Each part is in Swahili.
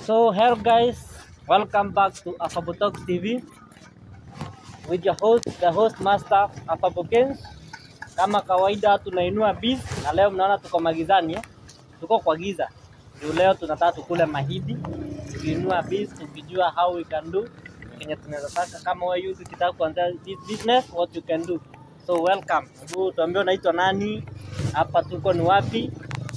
So hello guys, welcome back to Afabo Talks TV with your host, the host master Afabo Games. Kama kawaida tunainua biz na leo mnaona tuko magizani eh? Tuko kwa giza. Ndio leo tunataka tukule mahidi, tukiinua biz tukijua how we can do kenye tunaweza taka kama wewe youth ukitaka kuanza this business what you can do. So welcome. Hebu tuambie unaitwa nani? Hapa tuko ni wapi?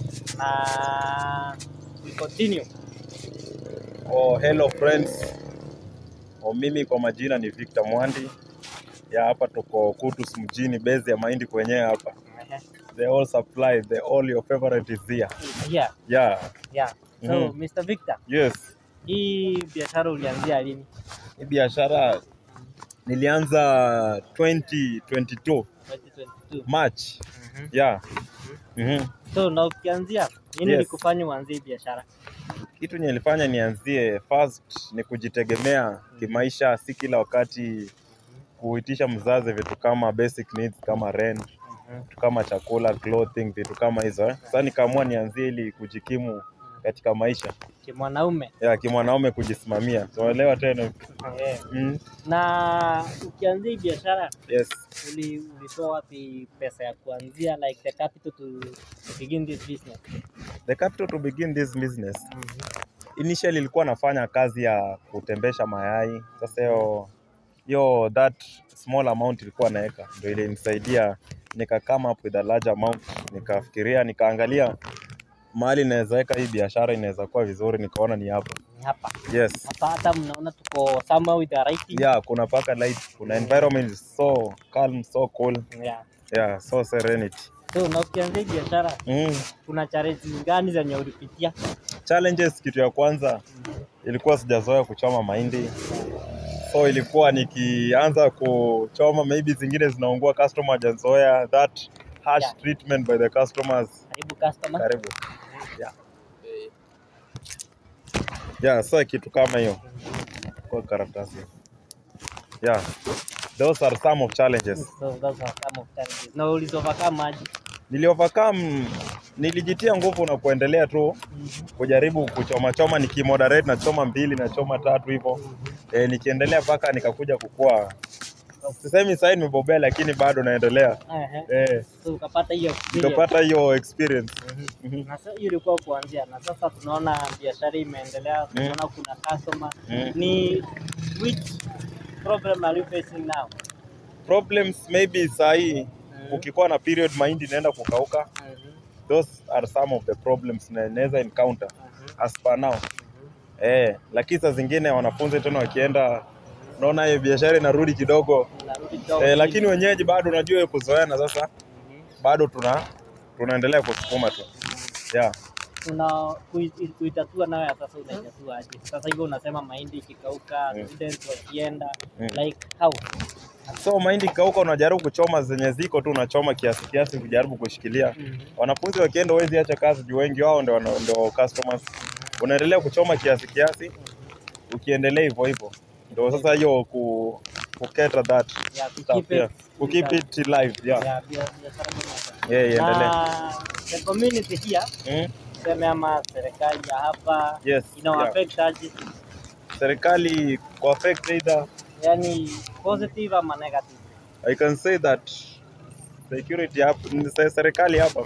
Na we continue. Oh, hello friends. Oh, mimi kwa majina ni Victor Mwandi. Ya hapa tuko Kutus mjini base ya mahindi kwenyewe hapa. Ehe. The all supply, the all your favorite is here. Yeah, Yeah. yeah. So Mhm. Mr. Victor, Yes. hii biashara ulianzia lini? Hii biashara nilianza 2022 2022. March. Mhm. Yeah. Mhm. So na ukianzia nini Yes. likufanya uanzie hii biashara? Kitu nilifanya nianzie first ni kujitegemea kimaisha, si kila wakati kuitisha mzazi vitu kama basic needs kama rent Mhm. vitu kama chakula, clothing, vitu kama hizo eh. Sasa nikaamua nianzie ili kujikimu katika maisha Kimwanaume. ya kimwanaume, kujisimamia. Tunaelewa tena Eh. mm. Na ukianzia hii biashara Yes. uli, ulitoa wapi pesa ya kuanzia like the capital to, to begin this business? The capital to begin this business. Mhm. Initially ilikuwa nafanya kazi ya kutembesha mayai. Sasa hiyo hiyo that small amount ilikuwa naweka ndio ilinisaidia nika come up with a large amount, nikafikiria nikaangalia mahali inaweza weka hii biashara inaweza kuwa vizuri, nikaona ni hapa. Ni hapa. Yes. Hapa hata mnaona tuko somewhere with the right Yeah, kuna paka light, kuna environment is so calm, so cool. Yeah. Yeah, so serenity. So na ukianzia hii biashara Mm. kuna challenges gani zenye ulipitia? Challenges, kitu ya kwanza ilikuwa sijazoea kuchoma mahindi, so ilikuwa nikianza kuchoma maybe zingine zinaungua, customer hajazoea that harsh Yeah. treatment by the customers. Karibu customer. Karibu. Yeah. Yeah, so kitu kama hiyo kwa karatasi. Yeah. Those are some of challenges. So those are some of challenges. Na ulizo overcome aje? Nili overcome, nilijitia nguvu na kuendelea tu kujaribu kuchoma choma, nikimoderate na choma mbili na choma tatu hivyo e, nikiendelea mpaka nikakuja kukua. Sisemi sasa nimebobea, lakini bado naendelea Ehe. e, So ukapata hiyo experience. nikapata hiyo experience. Mhm. Na sasa hiyo ilikuwa kuanzia, na sasa tunaona biashara imeendelea, tunaona kuna customer. Mm. Ni which problem are you facing now? Problems maybe saa hii ukikuwa na period mahindi inaenda kukauka, Mhm. those are some of the problems na naweza encounter Mhm. as per now. Eh, lakini saa zingine wanafunzi tena wakienda, unaona hiyo biashara inarudi kidogo Unarudi kidogo eh, chini. lakini wenyeji bado unajua kuzoeana sasa Mhm. bado tuna tunaendelea kusukuma tu yeah. Una kui- kuitatua nayo ya sasa unaitatua aje? Sasa hivyo unasema mahindi ikikauka, Mm. students wakienda, Mm. like how? So mahindi kauka, unajaribu kuchoma zenye ziko tu, unachoma kiasi kiasi, kujaribu kushikilia. Mhm. Wanafunzi wakienda, huwezi acha kazi juu wengi wao ndio wana- ndio customers. Unaendelea kuchoma kiasi kiasi, ukiendelea hivyo hivyo, ndio sasa hiyo ku ku cater that Yeah, to stuff, keep yeah. it- ku keep it live yeah, Yeah, bia- biashara kama hiyo. yeah, iendelee. Na the community here Mm, tuseme ama serikali ya hapa yes, ina yeah. affect aje? Serikali ku affect either Yani positive ama negative? I can say that security hapa, se- serikali hapa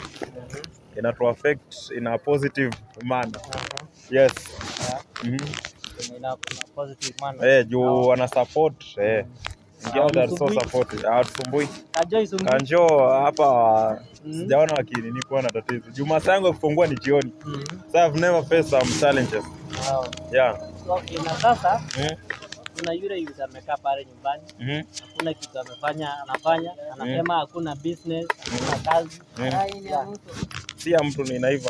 inatu affect in a positive manner. Yes. Yeah, Mhm. ina, ina positive manner. Eh, juu wana support eh. Ingia they are so Hawasumbui. support. Hawasumbui. Kajoi sumbu. Kanjo hapa Mhm. sijaona wakinini kuwa na tatizo. Juu masaa yangu ya kufungua ni jioni. Mhm. So I've never faced some challenges. Wow. Yeah. Okay, na sasa Mhm. kuna yule yule amekaa pale nyumbani, Mhm. hakuna kitu amefanya, anafanya, anasema hakuna business, hakuna kazi. Mhm. Yeah. Si ya mtu ni naiva.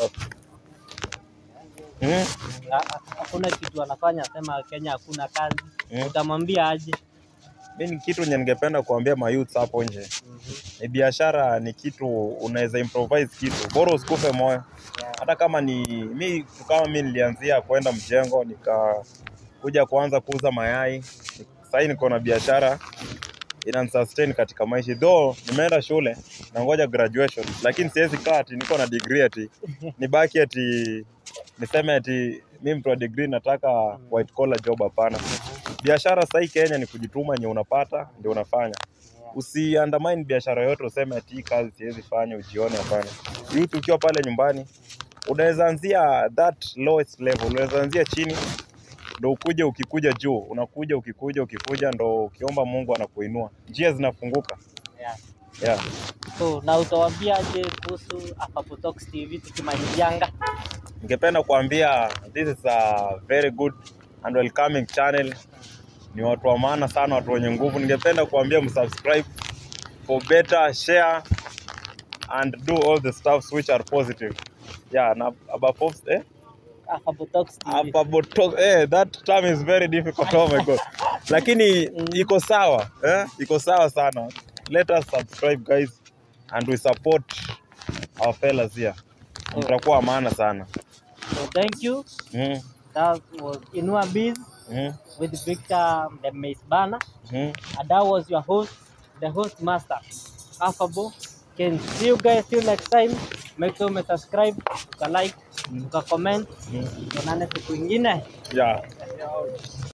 Mhm. Ha- ha- Hakuna kitu anafanya, asema Kenya hakuna kazi. Mhm. Utamwambia aje? Mimi kitu nye ningependa kuambia mayouth hapo nje. Ni biashara ni kitu unaweza improvise kitu. Bora usikufe moyo. Yeah. hata kama ni mi kama mi nilianzia kwenda mjengo nikakuja kuanza kuuza mayai sahii niko na biashara inanisustain katika maisha though nimeenda shule na ngoja graduation lakini siwezi kaa ati niko na degree ati nibaki ati niseme ati mi mtu wa degree nataka white collar job hapana biashara sahii kenya ni kujituma nye unapata ndio unafanya usi undermine biashara yote useme ati hii kazi siwezi fanya ujione hapana youth ukiwa pale nyumbani unaweza anzia that lowest level unaweza anzia chini ndo ukuje ukikuja juu unakuja ukikuja ukikuja ndo ukiomba mungu anakuinua njia zinafunguka Yeah. yeah. So, na utawaambiaje kuhusu Afabotox TV tukimalizianga? ningependa kuambia this is a very good and welcoming channel ni watu wa maana sana watu wenye nguvu ningependa kuambia msubscribe for better share and do all the stuffs which are positive yeah na above all, eh? Afabotox TV. Apabotox, eh, that term is very difficult oh my god lakini iko sawa eh? iko sawa sana let us subscribe guys and we support our fellas here mtakuwa maana sana So, thank you. mm. That was Inua Biz Mm. with Victor the Mace Banner. Mm. And that was your host, the host master, Affable. Can see you guys till next time. Make sure you subscribe, uka like, uka comment. Mm. Tuonane siku ingine. yeah